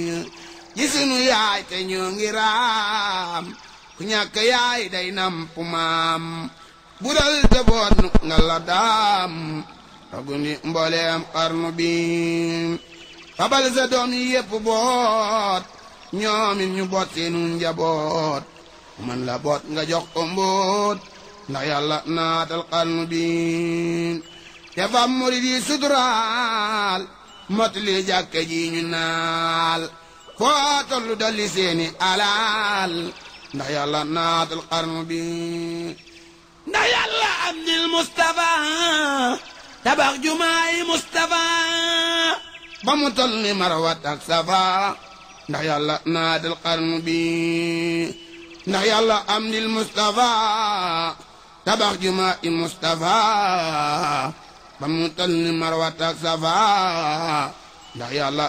ji sunu yaay te ñoo ngi raam ku ñàkk yaay day namp maam budal te boot nu nga la daam ragundi mbooleem xarnu bi fabal sa doom yi yépp boot ñoomit ñu boot seenu njaboot man la boot nga jox ko mbóot ndax yàlla naatal xarnu bi te fam murid yi suturaal motali jàkke ji ñu naal foo tollu dolli seeni alaal ndax yàlla naatal xarnu bi ndax yàlla am dil Mustafa tabax jumaay Mustafa ba mu toll ni marawat ak safa ndax yàlla naatal xarnu bi ndax yàlla am dil Mustafa tabax jumaay Mustafa ba mu toll ni marawat ak safa ndax yàlla